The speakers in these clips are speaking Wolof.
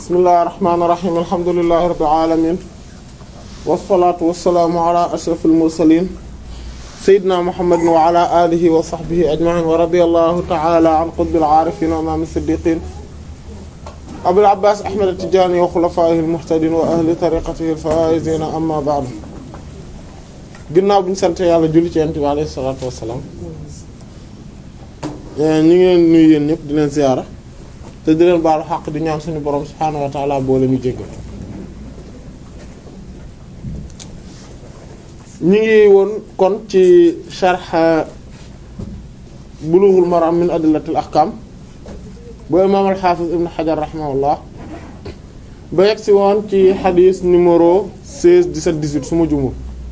bismillahir rahmanir rahim alhamdulillahi rabbil alamin wassalatu wassalamu ala ashrafil mursalin sayyidina muhammadin wa ala alihi wa sahbihi ajma'in wa radiyallahu ta'ala an qutbil arifin wa imam as-siddiqin abil abbas ahmad at-tijani wa khulafaihi al-muhtadin wa ahli tariqatihi al-faizin amma ba'du ginnaaw bi ñu sant yàlla julli ci yonent bi alayhi salatu wassalam ñu ngi leen nuyu yéen ñëpp di leen ziyaara te di leen baalu xaq di ñaan suñu borom subhaanahu wa ta'ala boo leen ñu jéggal ñu ngi woon kon ci sharh bulughul maram min adillatil ahkam bu imaam al-hafiz ibn hajar rahimahullah ba yegg si woon ci xadis numéro 16 17 18 su ma jumul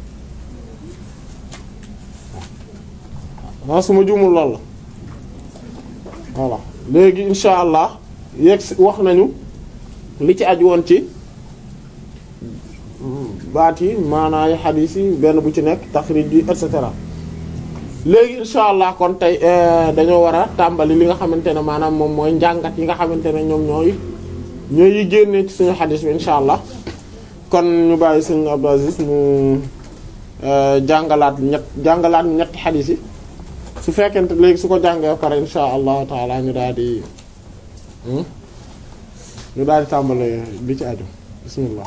waaw su ma jumul lool la voilà léegi insha allah yegg si wax nañu li ci aju woon ci baat yi maanaay xadiis yi benn bu ci nekk taxrij yi et cetera léegi insha allah kon tey dañoo war a tàmbali li nga xamante ne maanaam moom mooy njàngat yi nga xamante ne ñoom ñooy ñooy yi génnee ci suñu xadiis bi insha allah kon ñu bàyyi sëñ Abdou Aziz mu jàngalaat ñett jàngalaat ñetti xadiis yi su fekkente léegi su ko jàngee pare insha allahu taala ñu daal di ñu daal di tàmbale li ci aju bismillah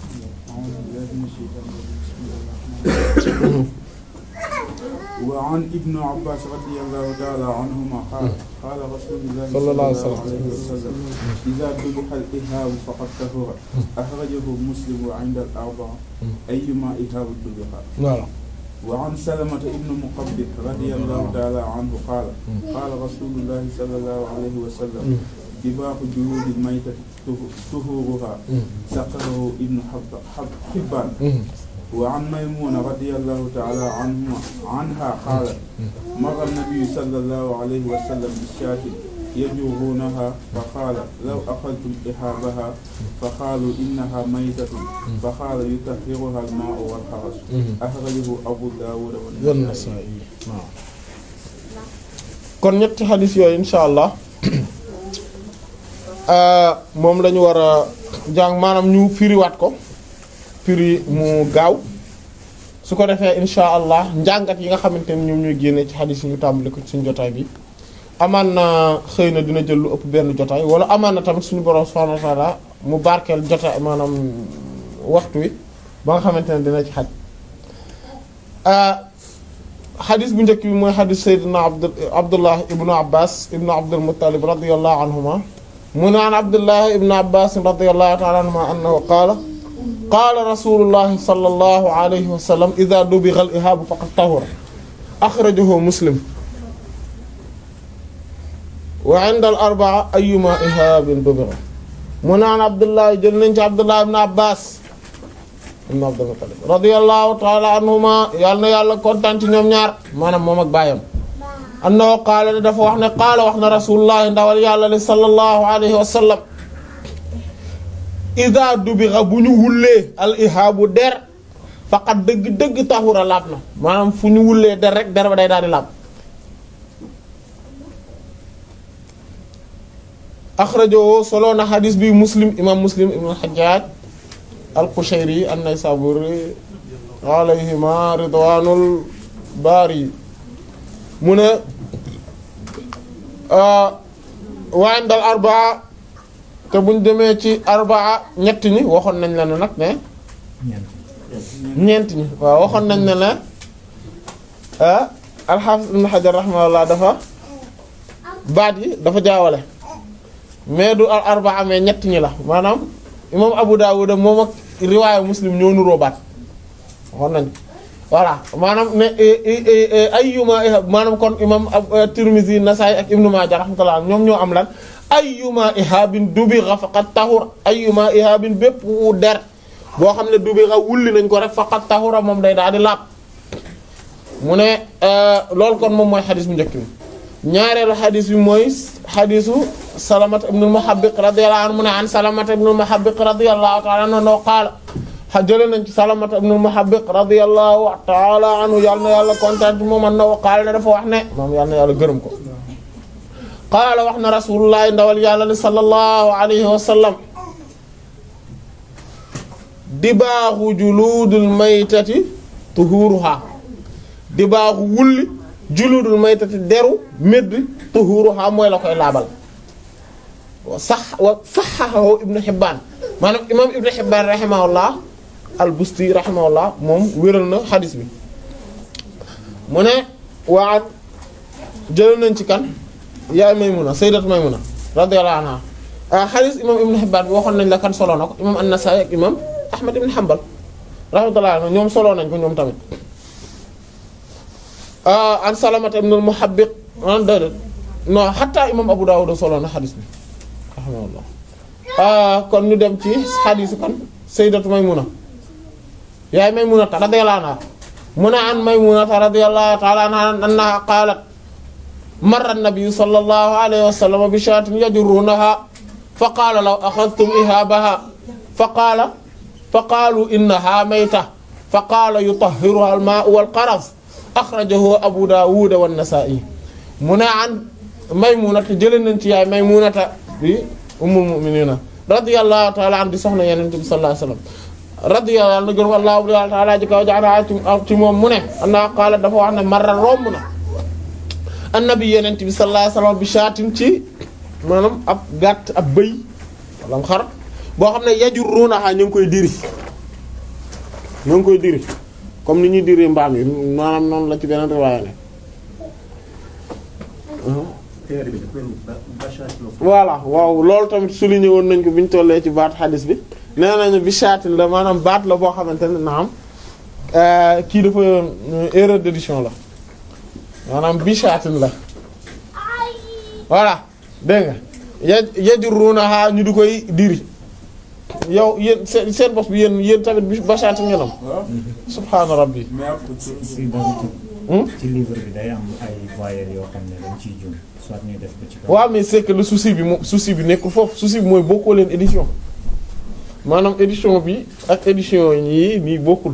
وعن ابن عباس رضي الله تعالى عنهما قال قال رسول الله صلى الله عليه وسلم. عليه وسلم إذا ذبح الإهاب فقد طهر أخرجه مسلم وعند الأربعة أيما إهاب ذبح voilà وعن سلمة ابن مقبل رضي الله تعالى عنه قال قال رسول الله صلى الله عليه وسلم دباغ جلود الميتة طهورها سقه ابن حب حب حبان وعن ميمونة رضي الله تعالى عنه عنها قالت مر النبي صلى الله عليه وسلم بالشاة يجرونها فقال لو أخذتم إحابها فقالوا إنها ميتة فقال يطهرها الماء والحرس أخرجه أبو داود والنسائي An-Nasa'i waaw kon ñetti xadis yooyu insha allah moom la ñu war a jàng maanaam ñu firiwaat ko firi mu gaaw su ko defee insha allah njàngat yi nga xamante ne ñoom ñooy génne ci xadis yi ñu tàmbali ko ci suñu jotaay bi amaan na xëy na dina jël lu ëpp benn jotaay wala amaan na tamit suñu borom subhanahu wa ta'ala mu barkeel jotaay maanaam waxtu wi ba nga xamante ne dina ci xaj xadis bu njëkk bi mooy xadis sayyidina abd abdullah ibnu abbas ibnu abdul muttalib radiyallahu anhuma mu naan abdullah ibnu abbas radiyallahu ta'ala anhuma annahu qaala qaala rasulullahi sallallahu alayhi wa sallam idha dubigha al-ihaabu faqad tahura akhrajahu muslim wa 'inda al-arba'a ayyuma ihaabin dubigha mu naan abdullah jël nañ ci abdullah ibnu abbas ibn Abdul Muttalib radiyallahu ta'ala anhuma yàlla na yàlla kontaan ci ñoom ñaar maanaam moom ak baayam annahu qaala ne dafa wax ne qaala wax na rasulullah ndawal yàlla li sallallahu alayhi wa sallam ida dubigha bu ñu wullee al ihaabu der faqat dëgg-dëgg taxura laab na maanaam fu ñu wullee der rek der ba day daal di laab axrajahu solo na xadis bi muslim imam muslim ibn al-Hajjaj al-Qushayri an-Naysaburi alayhima ridwanul bari mu ne wa inda al-arbaa te buñ demee ci arbaa ñett ñi waxoon nañ la ne nag ne ñeent ñi waaw waxoon nañ ne ne al-Hafiz ibn Hajar rahimahullah dafa baat yi dafa jaawale mais du al arbaa mais ñett ñi la maanaam imam Abu Dawud moom ak riwaayu Muslim ñoo nuroo baat waxoon nañ voilà maanaam ne ayyuma maanaam kon imam Tirmidhi Nasa'i ak Ibn Majah rahmatullah ñoom ñoo am lan ayyuma ihabin dubigha faqad tahur ayyuma ihabin bépp wu der boo xam ne dubigha wulli nañ ko rek faqad tahura moom day daal di laab mu ne loolu kon moom mooy xadis bu njëkk bi ñaareelu xadis bi mooy xadisu Salamata ibn al-Muhabbiq radiyallahu anhu mu ne an Salamata ibn al-Muhabbiq radiyallahu ta'ala anhu qaala jëlee nañ ci Salamata ibn al-Muhabbiq radiyallahu ta'ala anhu yàlla na yàlla kontaan ci moom annahu qaala ne dafa wax ne moom yàlla na yàlla gërëm ko qaala wax na rasulullah ndawal yàlla ni sallallahu alayhi wa sallam dibaaxu juluudul maytati tuhuruha dibaaxu wulli juluudul maytati deru médd tuhuruha mooy la koy laabal wa sax wa saxaxahu ibnu Hibbaan maanaam imaam ibnu Hibbaan rahimahullah al-Busti rahimahullah moom wéral na xadis bi mu ne waa jël nañ ci kan yaay Maymuna sayyidat Maymuna radiyallahu anha xadis imaam ibnu Hibbaan bi waxoon nañ la kan solo na ko imaam an-Nasaa'i ak imaam Ahmad ibn Hanbal rahmatullahi alayhi ñoom solo nañ ko ñoom tamit an Salamata ibn al-Muhabbiq an déedéet non hatta imaam Abu Dawud solo na xadis bi rahimahullah kon ñu dem ci xadisu kan sayyidatu Maymuna yaay Maymunata radiyallahu anha mu ne an Maymunata radiyallahu ta'ala anha annaha qaalat marra an-nabiyyu sallallahu alayhi wa sallam bi shaatin yajurrunaha fa qaala law akhadhtum ihaabaha fa qaala fa qaalu innaha mayta fa qaala yutahhiruha al-maa'u wal-qaraz akhrajahu Abu Dawud wa an-Nasa'i mu ne an Maymunata jëlee nañ ci yaay Maymunata bi ummul mu'minina radiyallahu ta'ala an di soxna Yonent bi sallallahu alayhi wa sallam radiyallahu anhu gën wallahu ta'ala ji kaw jaara ci moom mu ne anna qaala dafa wax ne marra romb na annabi Yonent bi sallallahu alayhi wa sallam bi shaatin ci maanaam ab gàtt ab bëy wala xar boo xam ne yajurrunaha ñu ngi koy diri ñu ngi koy diri comme ni ñuy diri mbaam yi maanaam noonu la ci beneen riwaaya ne voilà waaw loolu tamit souligné woon nañ ko bi ñu tollee ci baat xadis bi nee nañu bi shaatin la maanaam baat la boo xamante ne naam kii dafa erreur d'édition la maanaam bi shaatin la voilà dégg nga ya yajurrunaha ñu di koy diri yow yéen seen seen bopp bi yéen yéen tamit bi ba shaatin ngeen am subhaana rabbi mais ak si d'habitude ci livre bi day am ay voyelles yoo xam ne dañ ciy jum soit ñuy def ko ci kaw. waaw mais c'est que le souci bi moom souci bi nekkul foofu souci bi mooy bokkoo leen édition maanaam édition bi ak édition yi nii bokkul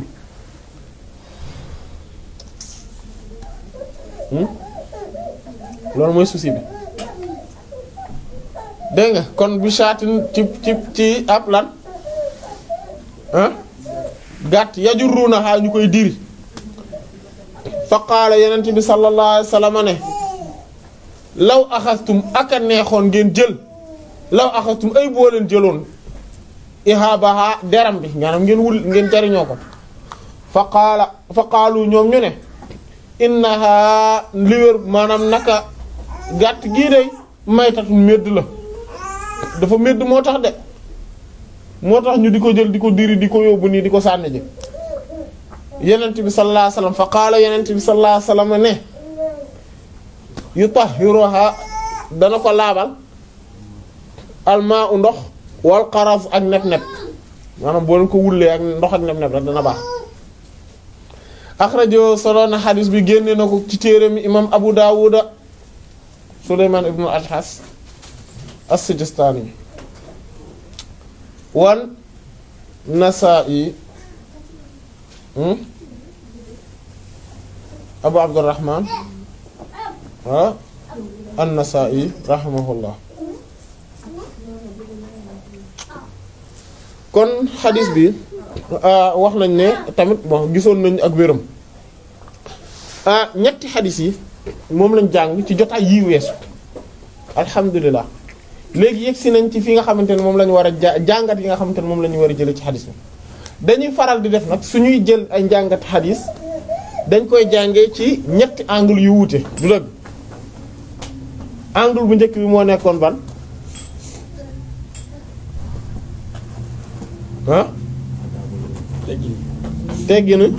loolu mooy souci bi dégg nga kon bi shaatin ci ci ci ab lan ah gàtt yajurrunaha ñu koy diri fa qaala yenent bi sallallahu alayhi wasallam ne law axastum aka neexoon ngeen jël law axastum ay boo leen jëloon ihaabaha deram bi maanaam ngeen wul ngeen jariñoo ko fa qaala fa qaalu ñoom ñu ne innaha liwér maanaam naka gàtt gii day maytatu medd la dafa medd moo tax de moo tax ñu di ko jël di ko diri di ko yóbbu nii di ko sànni ji yenent bi sallallahu alayhi wasallam fa qaala yenent bi sallallahu alayhi wasallam ne yutahhiruha dana ko laabal almaa u ndox wal xaraf ak neb-neb maanaam boo leen ko wullee ak ndox ak neb-neb rek dana baax axrajo solo na xadis bi génne na ko ci téere mi imam Abu Dawuda Sulayman ibn al-Ashhas as-Sijistani wan Nasa'i Abu Abdurrahman ah an-Nasa'i rahimahullah kon xadis bi wax nañ ne tamit bon gisoon nañ ak wéram ñetti xadis yi moom lañ jàng ci jotaay yii weesu alhamdulilah léegi yegg si nañ ci fi nga xamante ne moom la ñu war a ja jàngat yi nga xamante ne moom la ñu war a jëlee ci xadis bi dañuy faral di def nag suñuy jël ay njàngat xadis dañ koy jàngee ci ñetti angle yu wuute du dëgg angle bu njëkk bi moo nekkoon ban ah tegginu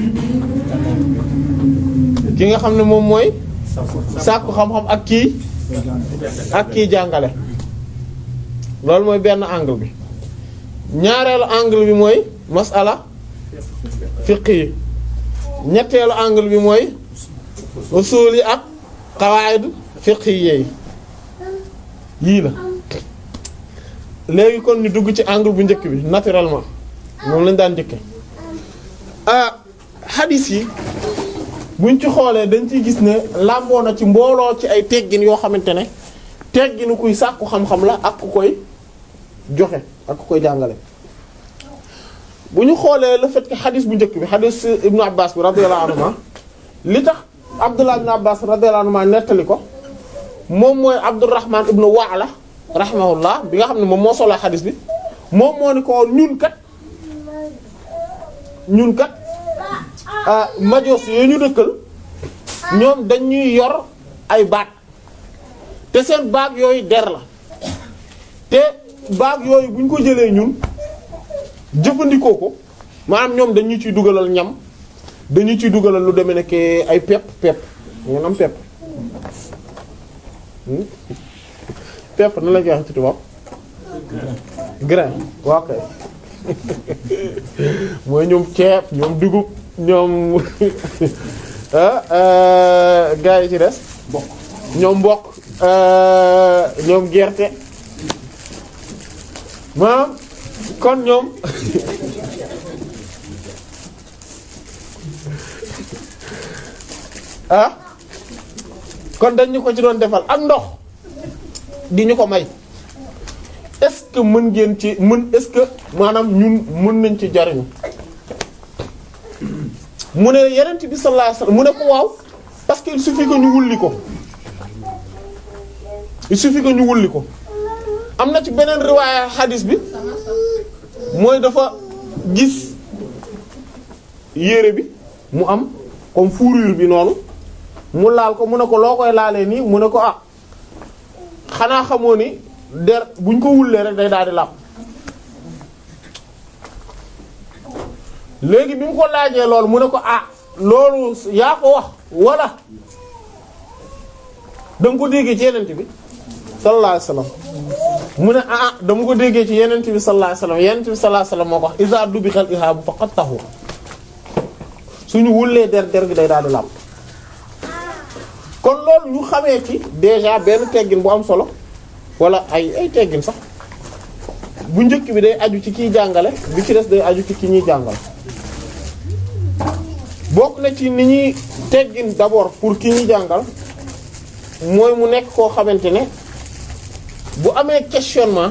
ki nga xam ne moom mooy sàkku xam-xam ak kii ak kii jàngale loolu mooy benn angle bi ñaareelu angle bi mooy masala fiqh yi ñetteelu angle bi mooy usul yi ak qawaid fiqh yi yii la léegi kon ñu dugg ci angle bu njëkk bi naturellement moom lañ daan njëkke ah hadith yi buñ ci xoolee dañ ciy gis ne làmboo na ci mbooloo ci ay teggin yoo xamante ne tegginu kuy sàkku xam-xam la ak ku koy joxe ak ku koy jàngale bu ñu xoolee le fait que xadis bu njëkk bi xadis ibnu abbas bi radiyallahu anhuma li tax abdullah ibnu abbas radiyallahu anhuma nettali ko moom mooy abdurrahman ibnu waala rahimahullah bi nga xam ne moom moo solo xadis bi moom moo ni ko ñun kat ñun kat majos yooyu ñu dëkkal ñoom dañuy yor ay baat te seen baag yooyu der la te baag yooyu bu ñu ko jëlee ñun jëfandikoo ko maanaam ñoom dañu ciy dugalal ñam dañu ciy dugalal lu demee nekk ay pepp pepp ngeen am pepp pepp na la koy wax ci tubaab grain waaw kay mooy ñoom ceeb ñoom dugub ñoom gaa yi ci des ñoom mboq ñoom gerte maanaam kon ñoom ah kon dañ ñu ko ci doon defal ak ndox di ñu ko may est-ce que mën ngeen ci mën est-ce que maanaam ñun mën nañ ci jariñu mu ne yenent bi sallallahu alayhi wasallam mu ne ko waaw parce que il suffit que ñu wulli ko il suffit que ñu wulli ko am na ci beneen riwaaya hadis bi mooy dafa gis yére bi mu am comme fourrure bi noonu mu laal ko mu ne ko loo koy laalee nii mu ne ko ah xanaa xamoo ni der buñ ko wullee rek day daal di làpp léegi bi mu ko laajee loolu mu ne ko ah loolu yaa ko wax wala da nga ko déggee ci yenent bi sallallahu alayhi wasallam mu ne ah dama ko déggee ci yenent bi sallallahu alayhi wasallam yenent bi sallallahu alayhi wasallam moo ko wax iza dubixal ihaabu faqad tahur suñu wullee der der gi day daal di làpp kon loolu ñu xamee ci déjà benn teggin bu am solo wala ay ay teggin sax bu njëkk bi day aju ci kiy jàngale bi ci des day aju ci ki ñuy jàngal bokk na ci ni ñuy teggin d'abord pour ki ñuy jàngal mooy mu nekk koo xamante ne bu amee questionnement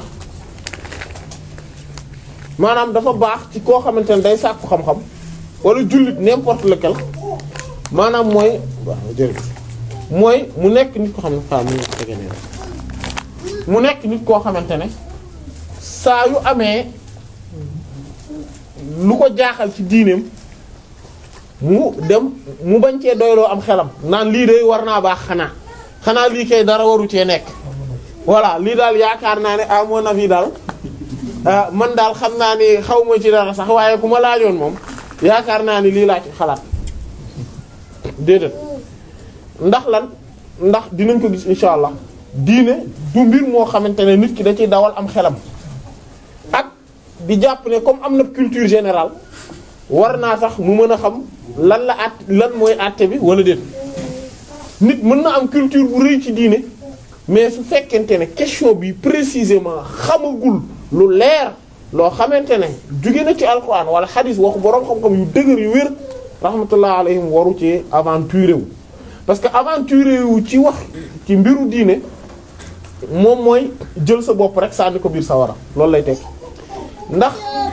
maanaam dafa baax ci koo xamante ne day sàkku xam-xam wala jullit n'importe lequel maanaam mooy waaw jërëjëf mooy mu nekk nit ko xam ne fa mu tege ne mu nekk nit koo xamante ne saa yu amee lu ko jaaxal ci diineem mu dem mu bañ cee doyloo am xelam naan lii de war naa baax xanaa xanaa lii kay dara waru cee nekk voilà lii daal yaakaar naa ne à mon avis daal man daal xam naa ni xaw ma ci dara sax waaye ku ma laajoon moom yaakaar naa ni lii laa ci xalaat déedéet ndax lan ndax dinañ ko gis insha allah diine du mbir moo xamante ne nit ki da ciy dawal am xelam ak di jàpp ne comme am na culture générale war naa tax mu mën a xam lan la at lan mooy àtte bi wala déet nit mën na am culture bu rëy ci diine mais su fekkente ne question bi précisément xamagul lu leer loo xamante ne jóge na ci alquran wala xadis waxu boroom xam-xam yu dëgër yu wér rahmatullah alayhim waru ci aventuré wu parce que aventuré wu ci wax ci mbiru diine moom mooy jël sa bopp rek sànni ko biir sawara loolu lay teg ndax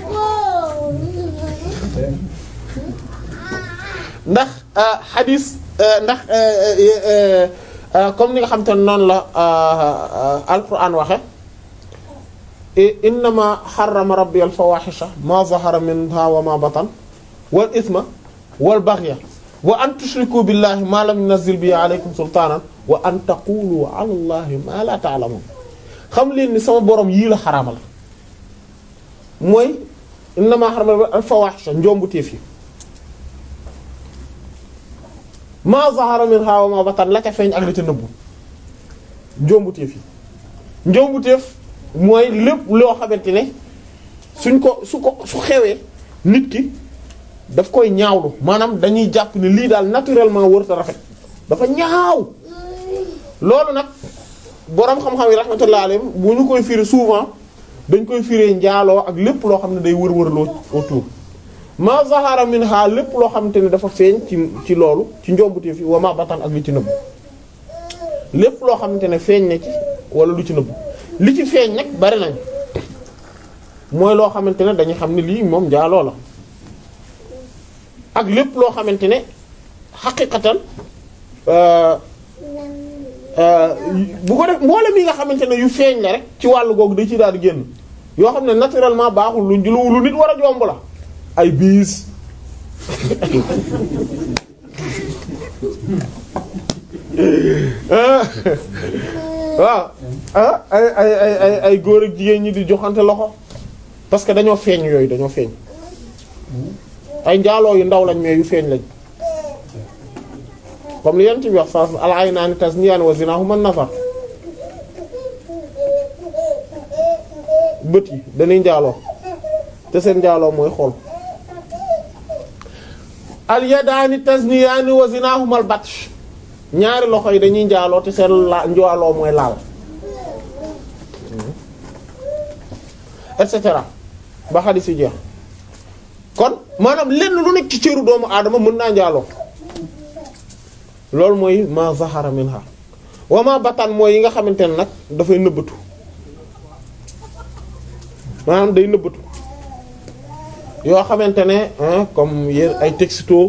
ndax xadis ndax comme ni nga xam te ne noonu la alquran waxe innama xarama rabbi al fawahisha ma zahara minha wa ma batan wal isma wal baghya wa an tushriku billahi ma lam yunzil bihi alaykum sultanan wa an taqulu ala allahi ma la ta'lamun xam leen ni sama borom yii la xaraamal mooy innama xarama rabbi al fawahisha njombu téef yi ma zahara minha wa ma batan la ca feeñ ak la ca nëbbu njombu téef yi njombu téef mooy lépp loo xamante ne suñ ko su ko su xewee nit ki daf koy ñaawlu maanaam dañuy jàpp ne lii daal naturellement wër ta rafet dafa ñaaw loolu nag boroom xam-xam yi rahmatullah alayhim bu ñu koy firi souvent dañ koy firee njaaloo ak lépp loo xam ne day wër-wërloo autour ma zahara minha lépp loo xamante ne dafa feeñ ci ci loolu ci njombutee fi wa ma batan ak li ci nëbb lépp loo xamante ne feeñ na ci wala lu ci nëbb li ci feeñ nag bari nañ mooy loo xamante ne dañuy xam ne lii moom njaaloo la ak lépp loo xamante ne xaqiqatan bu ko def mboolem yi nga xamante ne yu feeñ la rek ci wàllu googu da ci daal di génn yoo xam ne naturellement baaxul lu lu lu nit war a jomb la ay biis waaw ah ay ay ay ay ay góor ak jigéen ñi di joxante loxo parce que dañoo feeñ yooyu dañoo feeñ ay njaaloo yu ndaw lañ mais yu feeñ lañ comme li yent bi wax saa al aynaani tazniyaan wa zinaahumaa nazar bët yi dañuy njaaloo te seen njaaloo mooy xool al yadaani tasniyaani wa zinaahumaa al batsh ñaari loxo yi dañuy njaaloo te seen la njaaloo mooy laal et cetera ba xadis yi jeex kon maanaam lenn lu nekk ci cëru doomu aadama mën naa njaaloo loolu mooy ma zahara minha wa ma batan mooy yi nga xamante ne nag dafay nëbbatu maanaam day nëbbatu yoo xamante ne comme yéen ay texto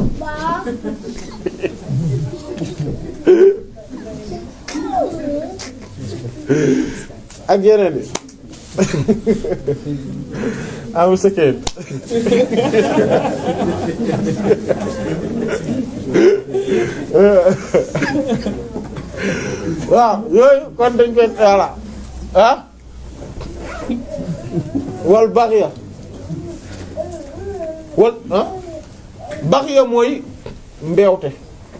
ak yeneen yi am sëkkeen waaw yooyu kon dañ koy voilà ah wal baxiya wal ah baxiya mooy mbeewte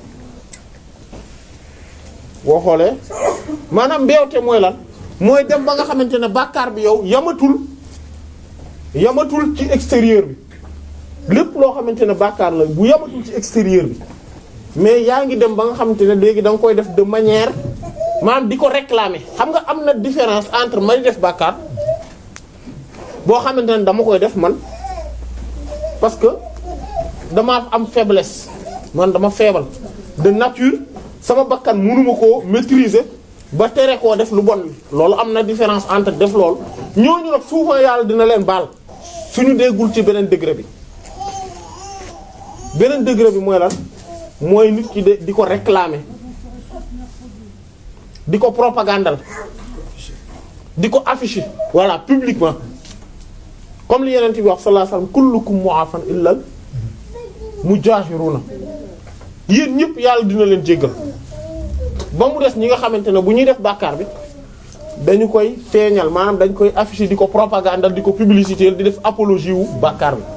boo xoolee maanaam mbeewte mooy lan mooy dem ba nga xamante ne bàkkaar bi yow yamatul yamatul ci extérieur bi lépp loo xamante ne bàkkaar la bu yamatul ci extérieur bi mais yaa ngi dem ba nga xamante ne léegi da nga koy def de manière maanaam di ko réclamer xam nga am na différence entre may def bàkkaar boo xamante ne dama koy def man parce que dama am faiblesse man dama feebal de nature sama bakkan mënuma koo maîtriser ba tere koo def lu bon loolu am na différence entre def loolu ñooñu nag souvent yàlla dina leen baal suñu déggul ci beneen degré bi beneen degré bi mooy lan mooy nit ki de di ko réclamer di ko propagandal di ko afficher voilà publiquement comme li yeneen bi wax sallallahu alayhi wasallam kullukum mu'afan illal mujahiruna yéen ñëpp yàlla dina leen jéggal ba mu des ñi nga xamante ne bu ñuy def bàkkaar bi dañu koy feeñal maanaam dañ koy afficher di ko propagandal di ko publicité di def apologie wu bàkkaar bi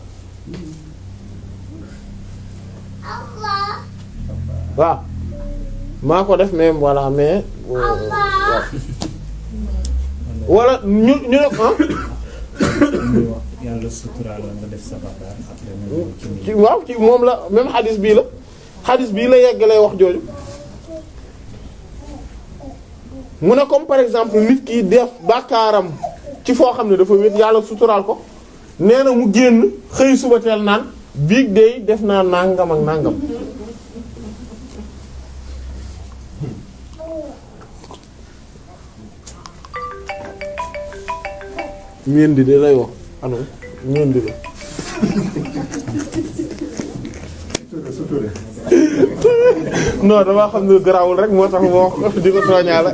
waaw maa ko def mais voilà mais waaw wala ñu ñu ne ah yàlla suturaal la nga def sa bàkkaar après nga ñëw ci ci waaw ci moom la même xadis bii la xadis bii la yeggalee wax jooju mu ne comme par exemple nit ki def bàkkaaram ci foo xam ne dafa wét yàlla suturaal ko nee na mu génn xëy suba teel naan biig day def naa nangam ak nangam ñeen di de lay wax ano ñeen di la non damaa xam ne garawul rek moo tax moo wax di ko tooñaale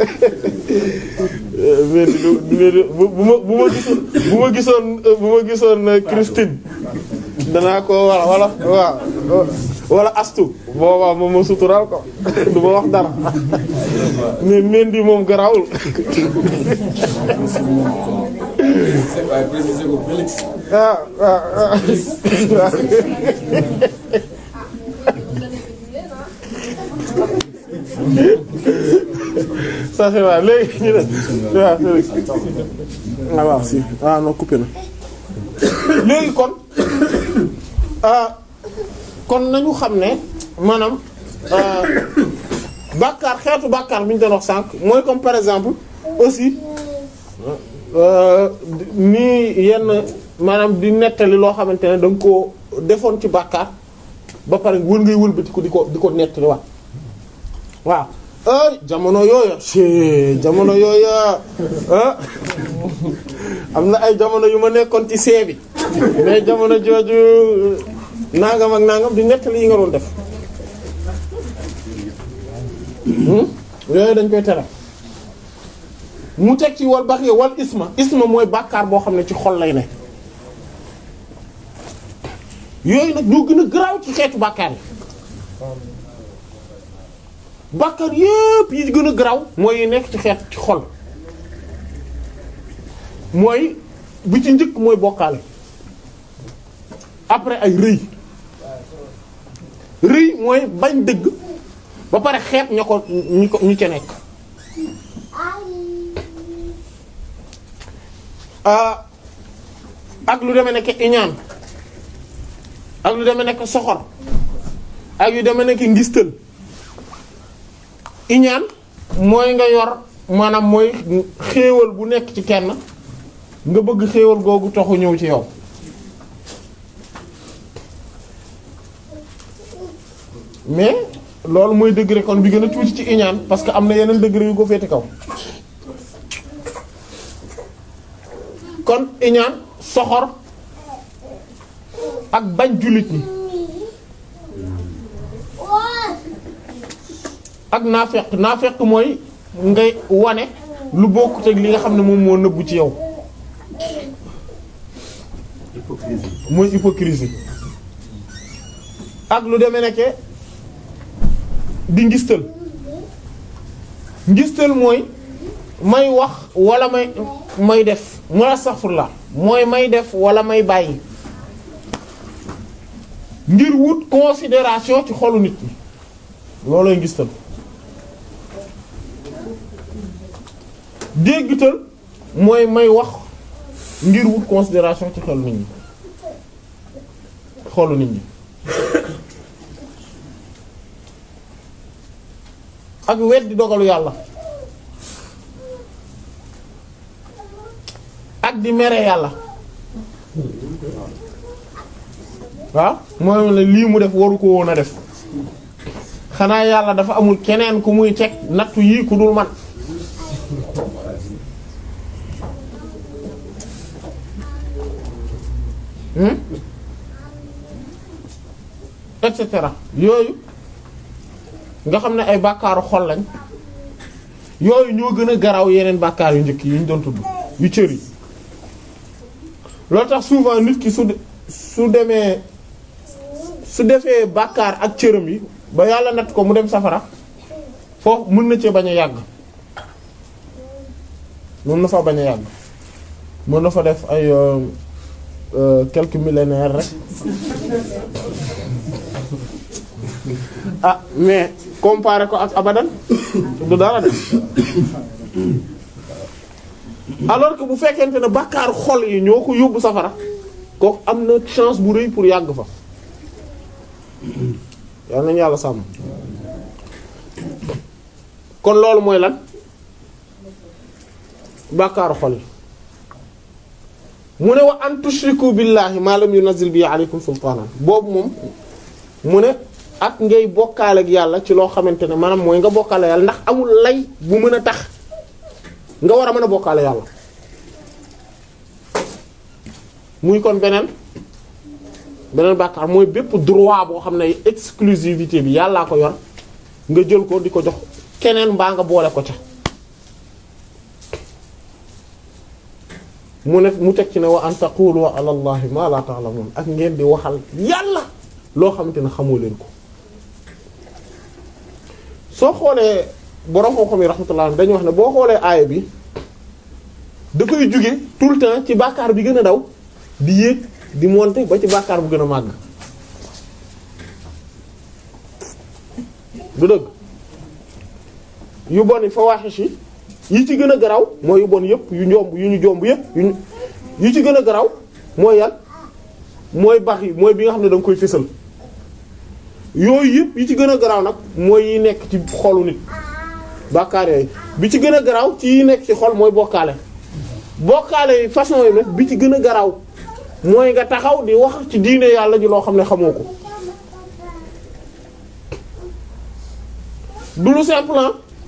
mais di di bu ma bu ma gisoon bu ma gisoon bu ma gisoon Christine danaa ko wala wala waaw wala astu boobaa moom ma suturaal ko du ma wax dara mais mendi moom garawul ah ah ah ça c'est vrai léegi ñu ne waaw ah waaw si ah non coupé na léegi kon ah kon nañu xam ne maanaam bàkkaar xeetu bàkkaar bi ñu doon wax sànq mooy comme par exemple aussi nii yenn maanaam di nettali loo xamante ne da nga koo defoon ci bàkkaar ba pare wër ngay wëlbati ko di ko di ko nettali waat waaw ay jamono yooya ci jamono yooya ah am na ay jamono yu ma nekkoon ci see bi mais jamono jooju nangam ak nangam di nettali yi nga doon def yooyu dañ koy tere mu teg ci wal bax yi wal isma isma mooy bàkkaar boo xam ne ci xol lay ne yooyu nag ñoo gën a garaaw ci xeetu bàkkaar yi bàkkaar yépp yi gën a garaaw mooy yi nekk ci xeet ci xol mooy bi ci njëkk mooy bokkaale après ay rëy rëy mooy bañ dëgg ba pare xeet ña ko ñi ko ñi ca nekk ak lu demee nekk iñaan ak lu demee nekk soxor ak yu demee nekk ngistal iñaan mooy nga yor maanaam mooy xéewal bu nekk ci kenn nga bëgg xéewal googu toxu ñëw ci yow mais loolu mooy degré kon bi gën a tuuti ci iñaan parce que am na yeneen degré yu ko féete kaw kon iñaan soxor ak bañ jullit ñi ak naafeq naafeq mooy ngay wane lu bokkut ak li nga xam ne moom moo nëbbu ci yow mooy hypocrisie ak lu demee nekke di ngistal ngistal mooy may wax wala may may def mooy astaghfirullah mooy may def wala may bàyyi ngir wut considération ci xolu nit ñi loolooy ngistal déggtal mooy may wax ngir wut considération ci xolu nit ñi xolu nit ñi ak weddi dogalu yàlla ak di mere yàlla waaw mooy la lii mu def waru ko woon a def xanaa yàlla dafa amul keneen ku muy teg nattu yii ku dul man et cetera yooyu nga xam ne ay bàkkaaru xol lañ yooyu ñoo gën a garaaw yeneen bàkkaar yu njëkk yi ñu doon tudd yu cër yi loolu tax souvent nit ki su su demee su defee bàkkaar ak cëram yi ba yàlla natt ko mu dem safara foofu mën na cee bañ a yàgg mën na fa bañ a yàgg mën na fa def ay quelques millénaires rek ah mais comparé ko ak abadan du dara de alors que bu fekkente ne bàkkaar xol yi ñoo ko yóbbu safara kooku am na chance bu rëy pour yàgg fa yal nañu yàlla sàmm kon loolu mooy lan bàkkaaru xol yi mu ne wa an tushriku billahi ma lam yunzil bi alaykum sultanan boobu moom mu ne ak ngay bokkaale ak yàlla ci loo xamante ne maanaam mooy nga bokkaale yàlla ndax amul lay bu mën a tax nga war a mën a bokkaale yàlla muy kon beneen beneen bàkkaar mooy bépp droit boo xam ne exclusivité bi yàllaa ko yor nga jël ko di ko jox keneen mbaa nga boole ko ca mu ne mu teg ci ne wa an taqulu ala allahi ma la ta'lamun ak ngeen di waxal yàlla loo xamante ne xamoo leen ko soo xoolee borom xam-xam yi rahmatullah dañuy wax ne boo xoolee aaya bi da koy jóge tout le temps ci bàkkaar bi gën a daw di yéeg di monter ba ci bàkkaar bu gën a màgg du dëgg yu bon yi fawaaxish yi yi ci gën a garaw mooy yu bon yëpp yu njomb yu ñu jomb yëpp yu yu ci gën a garaw mooy yan mooy bax yi mooy bi nga xam ne da nga koy fësal yooyu yëpp yi ci gën a garaaw nag mooy yi nekk ci xolu nit bàkkaar yooyu bi ci gën a garaaw ci yi nekk ci xol mooy bokkaale bokkaale yi façon yi nag bi ci gën a garaaw mooy nga taxaw di wax ci diine yàlla ji loo xam ne xamoo ko du lu simple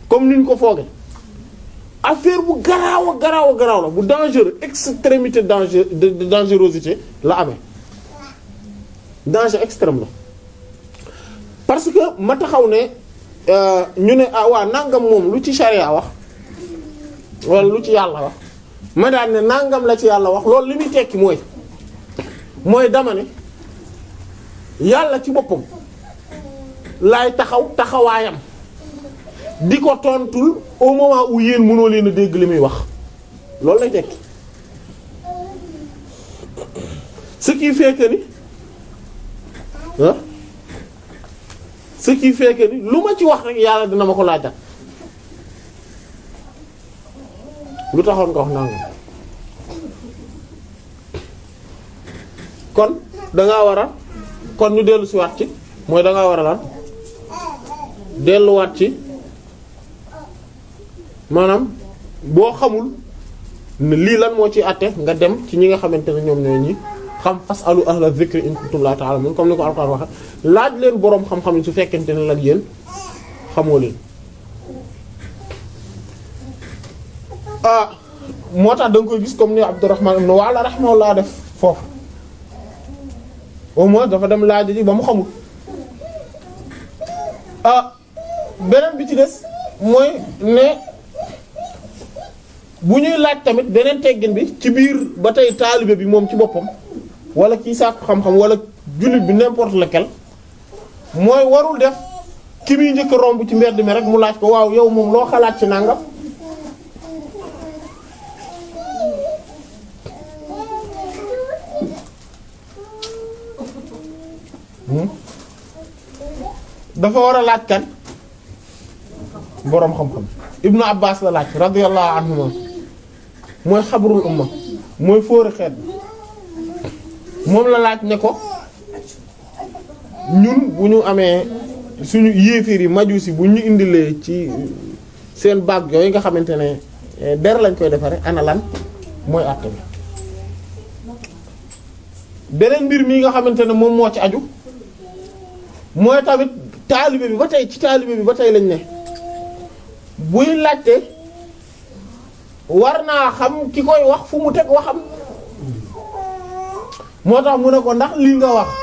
comme niñ ko fooge affaire bu garaaw a garaaw a garaaw la bu dangereux extrémité danger de de dangerosité la amee danger extrême la parce que ma taxaw ne euh, ñu ne ah waa nangam moom lu ci charia wax wala lu ci yàlla wax ma daan ne nangam la ci yàlla wax loolu li muy tekki mooy mooy dama ne yàlla ci boppam laay taxaw taxawaayam di ko tontul au moment où yéen mënoo leen a dégg li muy wax loolu lay tekki ce qui fait que ni ah ce qui fait que ni lu ma ci wax rek yàlla dina ma ko laajal lu taxoon nga wax nangam kon dangaa war a kon ñu dellu si waat ci mooy dangaa war a lan delluwaat ci maanaam boo xamul ne lii lan moo ci àtte nga dem ci ñi nga xamante ne ñoom ñooy ñi xam fasalu ahla dhikri in kuntum la ta'lamun comme ni ko Alxuraan waxe laaj leen boroom xam-xam yi su fekkente ne lan yéen xamoo leen ah moo tax da nga koy gis comme ni Abdurrahman ibn Wa'la rahimahullah def foofu au moins dafa dem laaj ji ba mu xamul ah beneen bi ci des mooy ne bu ñuy laaj tamit beneen teggin bi ci biir ba tey taalibe bi moom ci boppam wala kii sàkku xam-xam wala jullit bi n'importe lequel mooy warul def ki muy njëkk a romb ci mbedd mi rek mu laaj ko waaw yow moom loo xalaat ci nangam dafa war a laaj kan boroom xam-xam ibnu abbas la laaj radiyallahu anhuma mooy xabrul umma mooy fóori xeet bi moom la laaj ne ko ñun bu ñu amee suñu yéeféer yi majusi bu ñu indilee ci seen baag yooyu nga xamante ne der lañ koy defare ana lan mooy àtte bi beneen mbir mi nga xamante ne moom moo ci aju mooy tamit taalibe bi ba tey ci taalibe bi ba tey lañ ne buy laajte war naa xam ki koy wax fu mu teg waxam moo tax mu ne ko ndax lii nga wax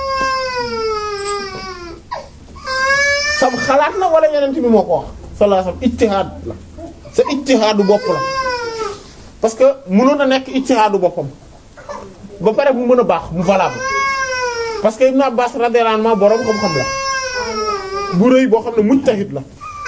sam xalaat la wala yeneen bi moo ko wax sallallahu alayhi wasallam ijtihaad la sa ijtihaadu bopp la parce que mënoon a nekk ijtihaadu boppam ba pare mu mën a baax mu valable parce que Ibn Abbas radiyallahu anhu boroom xam-xam la bu rëy boo xam ne mujtahid la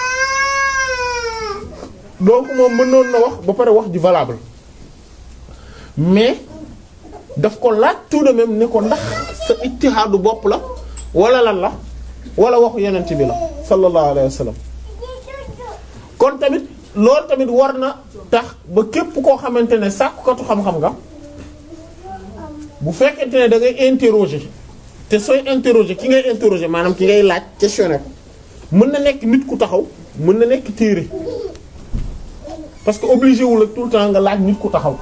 donc moom mënoon na wax ba pare wax ji valable mais daf ko laaj tout de même ne ko ndax sa ijtihaadu bopp la wala lan la wala waxu yenent bi la sallallahu alayhi wa sallam kon tamit loolu tamit war na tax ba képp koo xamante ne sàkkukatu xam-xam nga bu fekkente ne da ngay interroger te sooy interroger ki ngay interroger maanaam ki ngay laaj questionner ko mën na nekk nit ku taxaw mën na nekk téere parce que obligé wul ak tout le temps nga laaj nit ku taxaw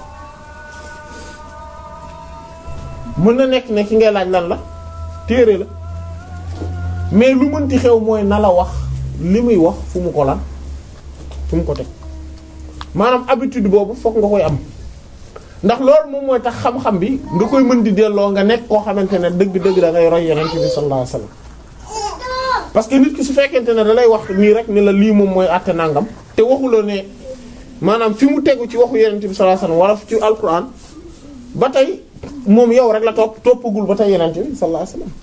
mën na nekk ne ki ngay laaj lan la téere la mais lu mënti xew mooy na la wax li muy wax fu mu ko lan fu mu ko teg maanaam habitude boobu fokk nga koy am ndax loolu moom mooy tax xam-xam bi nga koy mën di delloo nga nekk koo xamante ne dëgg-dëgg da ngay roy yonent bi sallallahu alayhi wasallam parce que nit ki su fekkente ne da lay wax nii rek ni la lii moom mooy àtte nangam te waxuloo ne maanaam fi mu tegu ci waxu yonent bi sallallahu alayhi wasallam wala ci alquran ba tey moom yow rek la topp toppagul ba tey yonent bi sallallahu alayhi wasallam